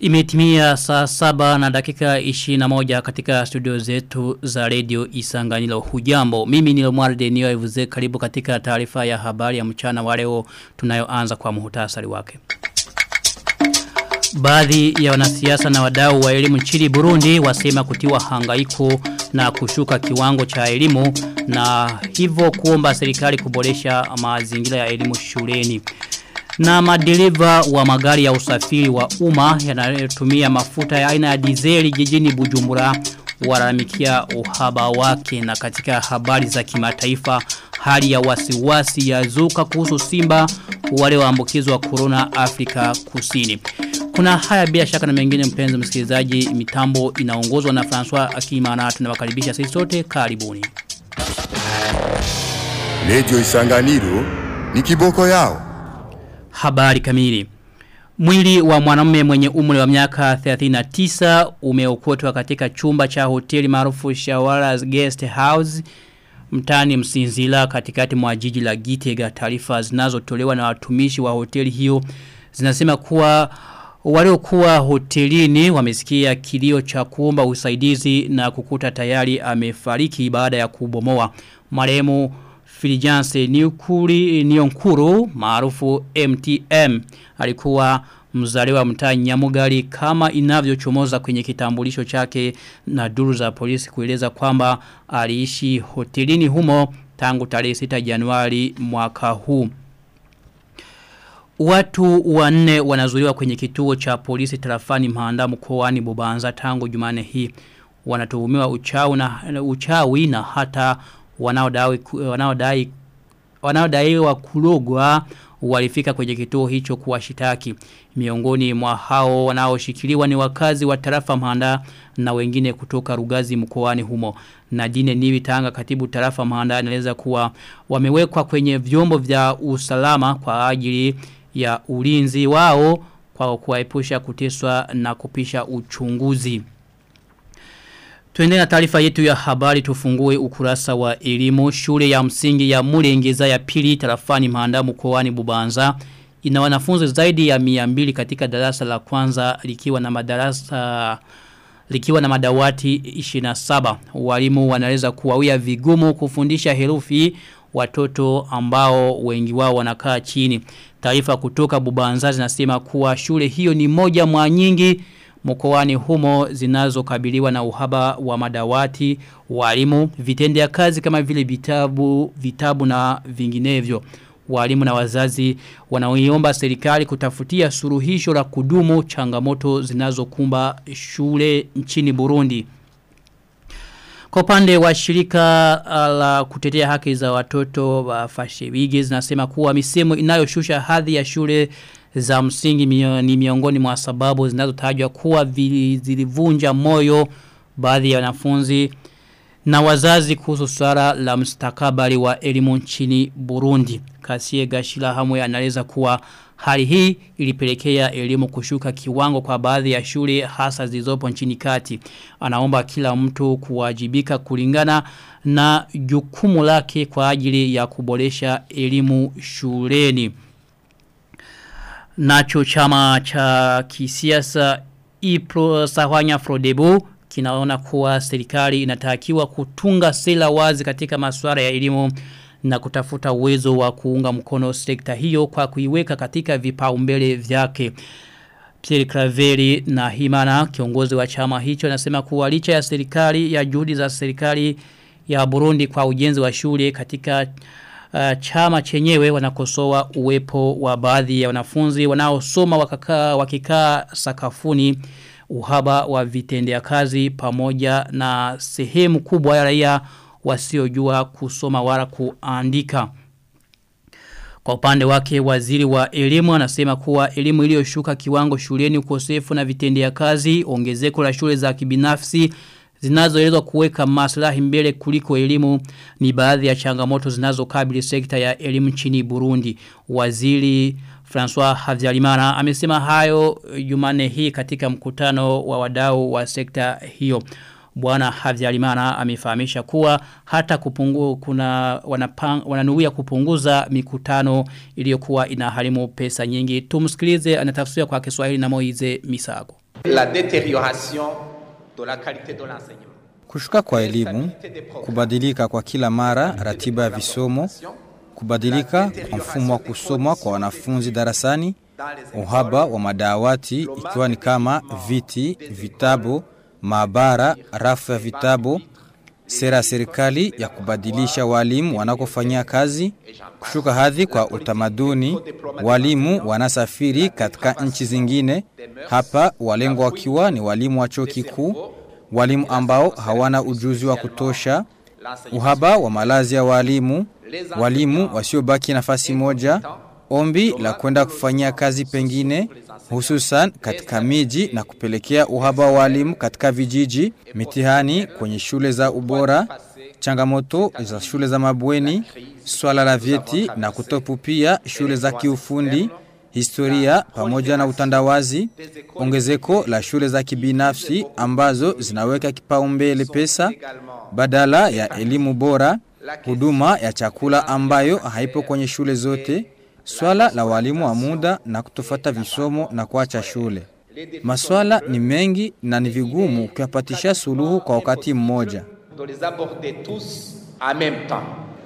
Imetimia saa saba na dakika 21 katika studio zetu za radio Isanganilo hujambo. Mimi ni Lomwarde niyo evuze karibu katika taarifa ya habari ya mchana wa leo tunayoanza kwa muhutasari wake. Baadhi ya wanasiasa na wadau wa elimu nchini Burundi wasema kutiwa hangaiko na kushuka kiwango cha elimu na hivyo kuomba serikali kuboresha mazingira ya elimu shuleni. Na madereva wa magari ya usafiri wa umma yanayotumia mafuta ya aina ya dizeli jijini Bujumbura walalamikia uhaba wake na katika habari za kimataifa hali ya wasiwasi ya zuka kuhusu Simba wale waambukizwa corona Afrika Kusini. Kuna haya bila shaka na mengine mpenzi msikilizaji mitambo inaongozwa na François Akimana tunawakaribisha sisi sote karibuni. Radio Isanganiro ni kiboko yao. Habari kamili. Mwili wa mwanamume mwenye umri wa miaka 39 umeokotwa katika chumba cha hoteli maarufu Shawara's Guest House mtani msinzila katikati mwa jiji la Gitega taarifa zinazotolewa na watumishi wa hoteli hiyo zinasema kuwa waliokuwa hotelini wamesikia kilio cha kuomba usaidizi na kukuta tayari amefariki baada ya kubomoa marehemu Filijanse Niukuri Nionkuru maarufu MTM alikuwa mzaliwa mtaa Nyamugari kama inavyochomoza kwenye kitambulisho chake na duru za polisi kueleza kwamba aliishi hotelini humo tangu tarehe 6 Januari mwaka huu. Watu wanne wanazuiwa kwenye kituo cha polisi tarafani Mahanda mkoani Bubanza tangu Jumane hii. Wanatuhumiwa uchawi na uchawi na hata wanaodai wanaodai wanaodaiwa kulogwa walifika kwenye kituo hicho kuwashitaki. Miongoni mwa hao wanaoshikiliwa ni wakazi wa tarafa Mahanda na wengine kutoka Rugazi mkoani humo. Nadine Niwi Tanga katibu tarafa Mahanda anaeleza kuwa wamewekwa kwenye vyombo vya usalama kwa ajili ya ulinzi wao kwa kuwaepusha kuteswa na kupisha uchunguzi. Tuende na taarifa yetu ya habari tufungue ukurasa wa elimu shule ya msingi ya Mulengeza ya pili tarafani Mahanda mkoani Bubanza ina wanafunzi zaidi ya 200 katika darasa la kwanza likiwa na madarasa likiwa na madawati 27 walimu wanaweza kuwawia vigumu kufundisha herufi watoto ambao wengi wao wanakaa chini taarifa kutoka Bubanza zinasema kuwa shule hiyo ni moja mwa nyingi mkoani humo zinazokabiliwa na uhaba wa madawati, walimu, vitendea kazi kama vile vitabu, vitabu na vinginevyo. Walimu na wazazi wanaoiomba serikali kutafutia suruhisho la kudumu changamoto zinazokumba shule nchini Burundi. Kwa upande wa shirika la kutetea haki za watoto wa Fashewigi zinasema kuwa misemo inayoshusha hadhi ya shule za msingi mio, ni miongoni mwa sababu zinazotajwa kuwa zilivunja moyo baadhi ya wanafunzi na wazazi kuhusu swala la mstakabali wa elimu nchini Burundi. Kasie Gashila Hamwe anaeleza kuwa hali hii ilipelekea elimu kushuka kiwango kwa baadhi ya shule hasa zilizopo nchini kati. Anaomba kila mtu kuwajibika kulingana na jukumu lake kwa ajili ya kuboresha elimu shuleni. Nacho chama cha kisiasa Ipro Sahwanya Frodebu kinaona kuwa serikali inatakiwa kutunga sera wazi katika masuala ya elimu na kutafuta uwezo wa kuunga mkono sekta hiyo kwa kuiweka katika vipaumbele vyake. Pierre Craveri na Himana kiongozi wa chama hicho anasema kuwa licha ya serikali ya juhudi za serikali ya Burundi kwa ujenzi wa shule katika uh, chama chenyewe wanakosoa uwepo wa baadhi ya wanafunzi wanaosoma wakakaa wakikaa sakafuni uhaba wa vitendea kazi pamoja na sehemu kubwa ya raia wasiojua kusoma wala kuandika. Kwa upande wake waziri wa elimu anasema kuwa elimu iliyoshuka kiwango shuleni ukosefu na vitendea kazi ongezeko la shule za kibinafsi zinazoelezwa kuweka maslahi mbele kuliko elimu ni baadhi ya changamoto zinazokabili sekta ya elimu nchini Burundi. Waziri François Havyarimana amesema hayo Jumane hii katika mkutano wa wadau wa sekta hiyo. Bwana Havyarimana amefahamisha kuwa hata kupungu kuna wanapang, wananuia kupunguza mikutano iliyokuwa inaharimu pesa nyingi. Tumsikilize anatafsiri kwa Kiswahili na Moize Misago. La détérioration de la qualité de l'enseignement. Kushuka kwa elimu, kubadilika kwa kila mara ratiba ya visomo, kubadilika kwa mfumo wa kusomwa kwa wanafunzi darasani, uhaba wa madawati ikiwa ni kama viti, vitabu, maabara, rafu ya vitabu, sera ya serikali ya kubadilisha walimu wanakofanyia kazi, kushuka hadhi kwa utamaduni, walimu wanasafiri katika nchi zingine, hapa walengwa wakiwa ni walimu wa chuo kikuu, walimu ambao hawana ujuzi wa kutosha, uhaba wa malazi ya walimu, walimu wasiobaki nafasi moja, ombi la kwenda kufanyia kazi pengine hususan katika miji na kupelekea uhaba wa walimu katika vijiji, mitihani kwenye shule za ubora, changamoto za shule za mabweni, swala la vyeti na kutopu pia shule za kiufundi, historia pamoja na utandawazi, ongezeko la shule za kibinafsi ambazo zinaweka kipaumbele pesa badala ya elimu bora, huduma ya chakula ambayo haipo kwenye shule zote, swala la walimu wa muda na kutofata visomo na kuacha shule. Maswala ni mengi na ni vigumu kuyapatisha suluhu kwa wakati mmoja. De les aborder tous en même temps.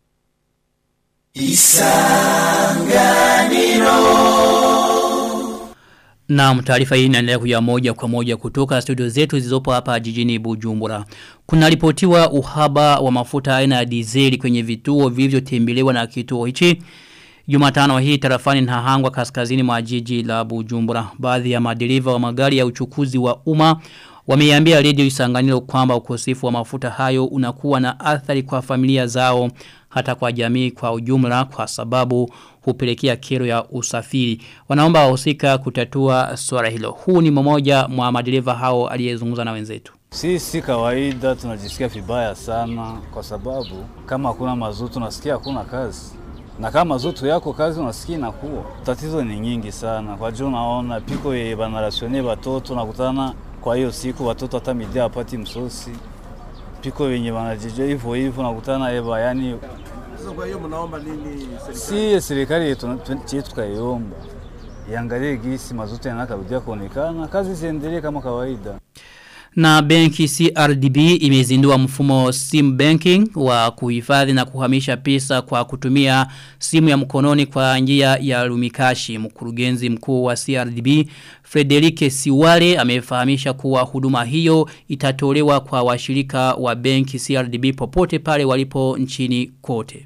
Na taarifa hii inaendelea kuja moja kwa moja kutoka studio zetu zilizopo hapa jijini Bujumbura. Kuna ripotiwa uhaba wa mafuta aina ya dizeli kwenye vituo vilivyotembelewa na kituo hichi. Jumatano hii tarafani Nahangwa kaskazini mwa jiji la Bujumbura. Baadhi ya madereva wa magari ya uchukuzi wa umma wameiambia redio Isanganiro kwamba ukosefu wa mafuta hayo unakuwa na athari kwa familia zao hata kwa jamii kwa ujumla kwa sababu hupelekea kero ya usafiri. Wanaomba wahusika kutatua swala hilo. Huu ni mmoja mwa madereva hao aliyezungumza na wenzetu. Sisi kawaida tunajisikia vibaya sana kwa sababu kama hakuna mazutu tunasikia hakuna kazi. Na kama mazutu yako kazi unasikia inakuwa. Tatizo ni nyingi sana. Kwa juu unaona piko ye banarasione watoto nakutana kwa hiyo siku watoto hata midia hapati msosi. Piko wenye wanajijua hivyo hivyo nakutana eba yani Sasa kwa hiyo mnaomba nini si serikali? serikali yetu chetu tukaiomba iangalie gisi mazutu yanakarudia kuonekana, kazi ziendelee kama kawaida. Na benki CRDB imezindua mfumo sim banking wa kuhifadhi na kuhamisha pesa kwa kutumia simu ya mkononi kwa njia ya lumikashi. Mkurugenzi mkuu wa CRDB Frederike Siwale amefahamisha kuwa huduma hiyo itatolewa kwa washirika wa benki CRDB popote pale walipo nchini kote.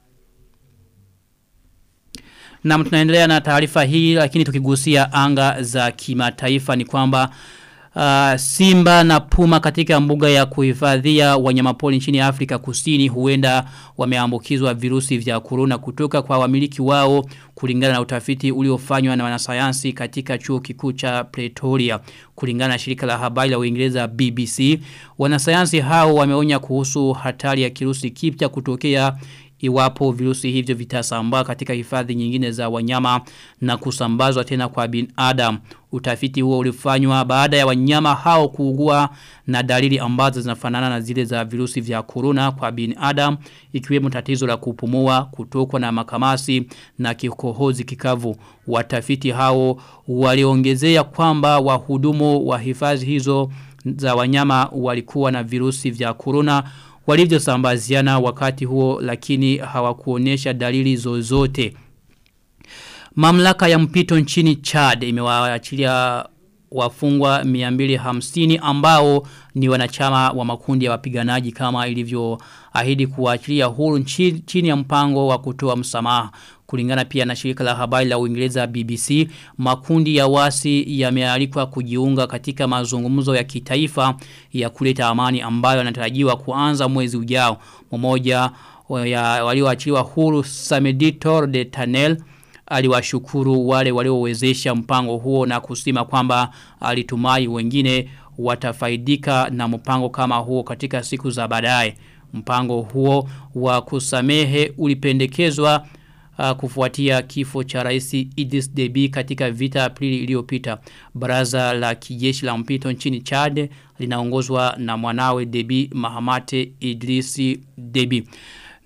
Na tunaendelea na taarifa hii lakini tukigusia anga za kimataifa ni kwamba Uh, simba na puma katika mbuga ya kuhifadhia wanyamapori nchini Afrika Kusini huenda wameambukizwa virusi vya corona kutoka kwa wamiliki wao kulingana na utafiti uliofanywa na wanasayansi katika chuo kikuu cha Pretoria kulingana na shirika la habari la Uingereza BBC wanasayansi hao wameonya kuhusu hatari ya kirusi kipya kutokea iwapo virusi hivyo vitasambaa katika hifadhi nyingine za wanyama na kusambazwa tena kwa binadamu. Utafiti huo ulifanywa baada ya wanyama hao kuugua na dalili ambazo zinafanana na zile za virusi vya corona kwa binadamu ikiwemo tatizo la kupumua, kutokwa na makamasi na kikohozi kikavu. Watafiti hao waliongezea kwamba wahudumu wa hifadhi hizo za wanyama walikuwa na virusi vya corona walivyosambaziana wakati huo lakini hawakuonesha dalili zozote. Mamlaka ya mpito nchini Chad imewaachilia wafungwa 250 ambao ni wanachama wa makundi ya wapiganaji kama ilivyoahidi kuachilia huru nchi- chini ya mpango wa kutoa msamaha. Kulingana pia na shirika la habari la Uingereza BBC, makundi ya wasi yamealikwa kujiunga katika mazungumzo ya kitaifa ya kuleta amani ambayo yanatarajiwa kuanza mwezi ujao. Mmoja ya walioachiliwa huru Sameditor de Tanel aliwashukuru wale waliowezesha mpango huo na kusema kwamba alitumai wengine watafaidika na mpango kama huo katika siku za baadaye. Mpango huo wa kusamehe ulipendekezwa uh, kufuatia kifo cha rais Idris Deby katika vita Aprili iliyopita. Baraza la kijeshi la mpito nchini Chad linaongozwa na mwanawe Deby Mahamate Idrisi Deby.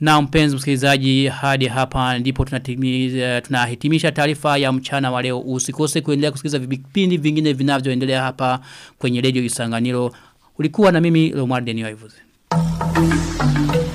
Na mpenzi msikilizaji hadi hapa ndipo tunatimiza tunahitimisha taarifa ya mchana wa leo. Usikose kuendelea kusikiliza vipindi vingine vinavyoendelea hapa kwenye Radio Isanganiro. Ulikuwa na mimi Lomar Denio Ivuze.